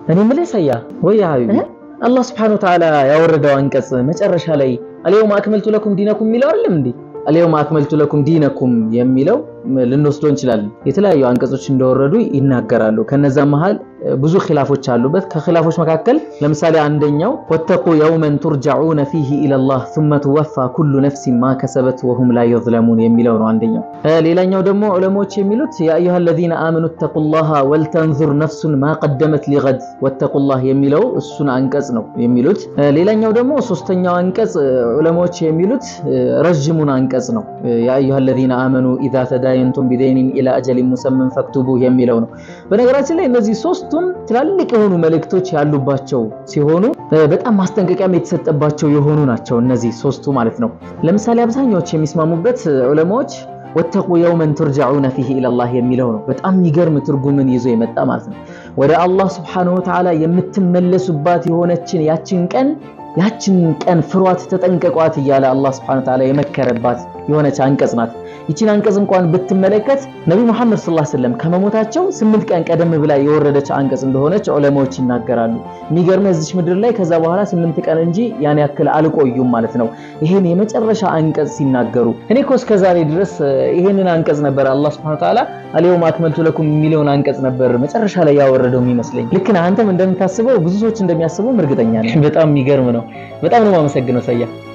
እኔ የምልህ ሰያ ወይ ሀቢቢ አላህ ስብሐነሁ ወተዓላ ያወረደው አንቀጽ መጨረሻ ላይ አልየውመ አክመልቱ ለኩም ዲነኩም የሚለው አይደለም እንዴ? አልየውመ አክመልቱ ለኩም ዲነኩም የሚለው ልንወስዶ እንችላለን። የተለያዩ አንቀጾች እንደወረዱ ይናገራሉ። ከነዛ መሃል ብዙ ኺላፎች አሉበት። ከኺላፎች መካከል ለምሳሌ አንደኛው ወተቁ የውመን ቱርጀዑነ ፊሂ ኢለላህ ሱመ ትወፋ ኩሉ ነፍሲን ማ ከሰበት ወሁም ላ ዩዝለሙን የሚለው ነው አንደኛው። ሌላኛው ደግሞ ዑለሞች የሚሉት ያ አዩሃ አለዚነ አመኑ ተቁላሃ ወልተንዙር ነፍሱን ማ ቀደመት ሊገድ ወተቁላህ የሚለው እሱን አንቀጽ ነው የሚሉት። ሌላኛው ደግሞ ሶስተኛው አንቀጽ ዑለሞች የሚሉት ረዥሙን አንቀጽ ነው። ያ አዩሃ አለዚነ አመኑ ኢዛ ተዳየንቱም ቢደይኒን ኢላ አጀሊን ሙሰመን ፈክቱቡ የሚለው ነው። በነገራችን ላይ እነዚህ ሶስቱም ትላልቅ የሆኑ መልእክቶች ያሉባቸው ሲሆኑ በጣም ማስጠንቀቂያም የተሰጠባቸው የሆኑ ናቸው። እነዚህ ሶስቱ ማለት ነው። ለምሳሌ አብዛኛዎች የሚስማሙበት ዑለማዎች ወተቁ የውመን ቱርጀዑነ ፊሂ ኢለላህ የሚለው ነው። በጣም የሚገርም ትርጉምን ይዞ የመጣ ማለት ነው። ወደ አላህ ስብሐነሁ ወተዓላ የምትመለሱባት የሆነችን ያችን ቀን ያችን ቀን ፍሯት፣ ተጠንቀቋት እያለ አላህ ስብሐነሁ ወተዓላ የመከረባት የሆነች አንቀጽ ናት። ይቺን አንቀጽ እንኳን ብትመለከት ነቢ ሙሐመድ ሰለላሁ ዐለይሂ ወሰለም ከመሞታቸው ስምንት ቀን ቀደም ብላ የወረደች አንቀጽ እንደሆነች ዑለማዎች ይናገራሉ። የሚገርም እዚች ምድር ላይ ከዛ በኋላ ስምንት ቀን እንጂ ያን ያክል አልቆዩም ማለት ነው። ይሄን የመጨረሻ አንቀጽ ሲናገሩ እኔ እኮ እስከ ዛሬ ድረስ ይሄንን አንቀጽ ነበር አላህ ሱብሓነሁ ወተዓላ አልየውመ አክመልቱ ለኩም የሚለውን አንቀጽ ነበር መጨረሻ ላይ ያወረደው የሚመስለኝ። ልክ ነህ አንተም እንደምታስበው ብዙ ሰዎች እንደሚያስበው እርግጠኛ ነኝ። በጣም የሚገርም ነው። በጣም ነው የማመሰግነው ሰያ